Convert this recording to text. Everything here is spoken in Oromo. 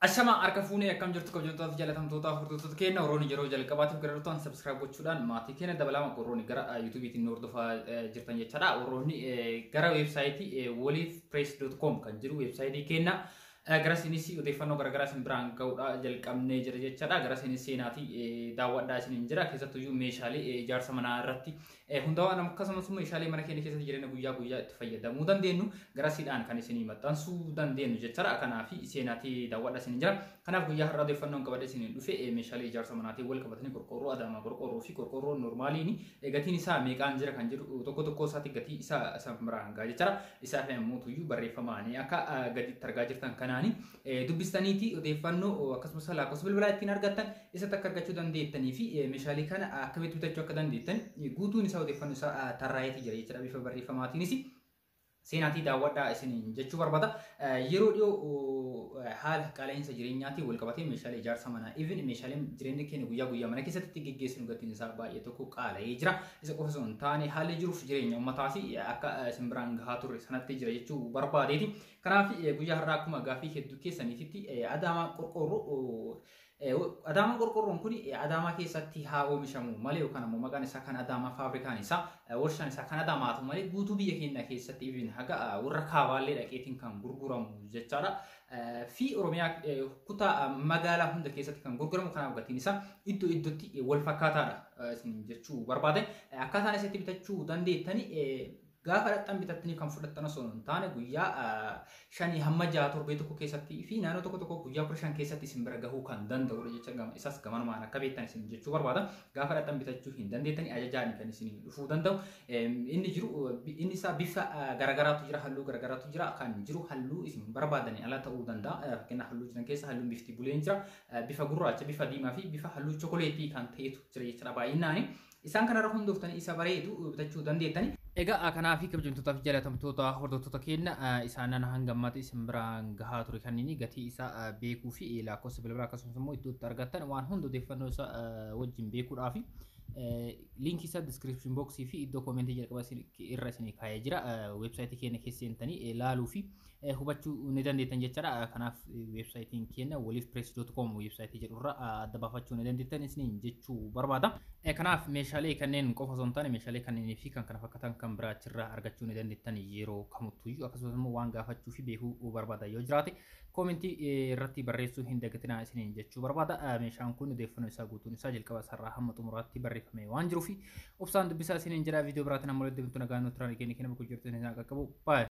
Ashamaa harka fuunee akkam jirtu kabajamtoota jaalatamtoota hordoftoota keenya Orooni yeroo jalqabaatiif gara dhuftan sabskiraayib gochuudhaan maatii keenya dabalama Orooni gara yuutuubiitiin hordofaa jirtan jechaadha. Orooni gara weebsaayitii woliifpress.com kan jiru weebsaayitii keenya gara isinis odeeffannoo garaagaraa isin biraan ga'uudha jalqabnee jira jechaadha. Gara isinis seenaatii daawwadhaa isiniin jira. Keessattuyyuu meeshaalee ijaarsa manaa irratti hundaa'an akkasumas meeshaalee mana keenya keessatti jireenya guyyaa guyyaa itti fayyadamuu dandeenyu gara siidhaan kan isinii maxxansuu dandeenyu jechaadha. Kanaaf seenaatii daawwadhaa isiniin jira. Kanaaf guyyaa har'aa odeeffannoon qabadhe isiniin dhufe meeshaalee ijaarsa manaatiin wal qabatanii qorqoorroo adaamaa qorqoorroo fi qorqoorroo normaaliin gatiin isaa meeqaan jira kan jedhu tokko tokko isaatti gatii isaa san biraan gaa jechaadha. Isaaf immoo tuyyuu barreeffamaanii akka gaditti argaa jirtan kanaani dubbistaniiti odeeffannoo akkasumas lakkoofsa bilbilaa ittiin argattan isatti akka argachuu dandeettanii fi meeshaalee kana akkamitti bitachuu akka dandeettan guutuun isaa odeeffannoo isaa tarraa'eeti jira jechuudha bifa barreeffamaatiinis. Seenaatii daawwadhaa isiniin jechuu barbaada. Yeroo dhiyoo haala qaala'insa jireenyaatiin wal qabatee meeshaalee ijaarsa manaa even meeshaaleen jireenya keenya guyyaa guyyaa mana keessatti geggeessinu gatiin isaa baay'ee tokko qaala'ee jira. Isa qofa osoo hin taane haalli jiruuf jireenya uummataas akka isin biraan gahaa turre sanatti jira jechuu barbaadeeti. Kanaaf guyyaa har'aa akkuma gaaffii hedduu keessaniitti adaamaa qorqoorroo Adaamaa qorqoorroon kun Adaamaa keessatti haa oomishamu malee yookaan immoo maqaan isaa kan Adaamaa faabrikaan isaa warshaan isaa kan Adaamaa ta'u malee guutuu biyya keenya keessatti ibin haga warra kaabaallee dhaqeetiin kan gurguramu jechaadha. Fi Oromiyaa kutaa magaalaa hunda keessatti kan gurguramu kanaaf gatiin isaa iddoo iddootti wal fakkaataadha jechuu barbaade. Akkaataan isatti bitachuu dandeettani gaafa dhaqxan bitattanii kan fudhattan osoo hin taane guyyaa shanii hamma jaha torbee tokko keessatti fi naannoo tokko tokko guyyaa kudha shan keessatti isin bira gahuu kan danda'udha jecha isas gamanumaan akka beektan isin jechuu barbaada. Gaafa dhaqxan bitachuu hin dandeettanii ajajaan kan isin dhufuu danda'u. Inni jiru inni isaa bifa garagaraatu jira halluu garagaraatu jira kan jiru halluu isin barbaadanii ala ta'uu danda'a. Fakkeenyaaf halluu jiran keessa halluun bifti buleen jira bifa gurraacha bifa diimaa fi bifa halluu chokoleetii kan ta'etu jira jechuudha baay'inaani. Isaan kanarra hundooftanii isa bareedu bitachuu dandeettanii. Egaa kanaa fi kabajamtootaa fi jaalatamtoota hordoftoota keenya isaanan hanga ammaatti isin biraan gahaa ture kanneen gatii isaa beekuu fi lakkoofsa bilbilaa akkasumas immoo iddootti argattan waan hunda odeeffannoo isaa wajjin beekuudhaaf liinkii isaa diskiripshin booksii fi iddoo koomentii jalqaba irra isin kaa'ee jira weebsaayitii keenya keessa seentanii ilaaluu fi hubachuu ni dandeettan jechaadha. Kanaaf weebsaayitiin keenya woliifpress.com weebsaayitii jedhurra adda baafachuu ni dandeettan isiniin jechuu barbaada. Kanaaf meeshaalee kanneen qofa osoo hin taane meeshaalee kanneenii fi kan kana fakkaatan kan biraa achirraa argachuu ni dandeettan yeroo kamittuyyuu akkasumas immoo waan gaafachuu fi beekuu barbaada yoo jiraate koomentii irratti barreessuu hin dagatinaa isiniin jechuu barbaada. Meeshaan kun odeeffannoo isaa guutuun isaa jalqaba sarara hamma xumuraatti barreeffamee waan jiruuf obsaan dubbisaa isiniin jedha viidiyoo biraatiin amma walitti nagaan nuti turaan keenya kenna bakka jirtu hin qaqqabu.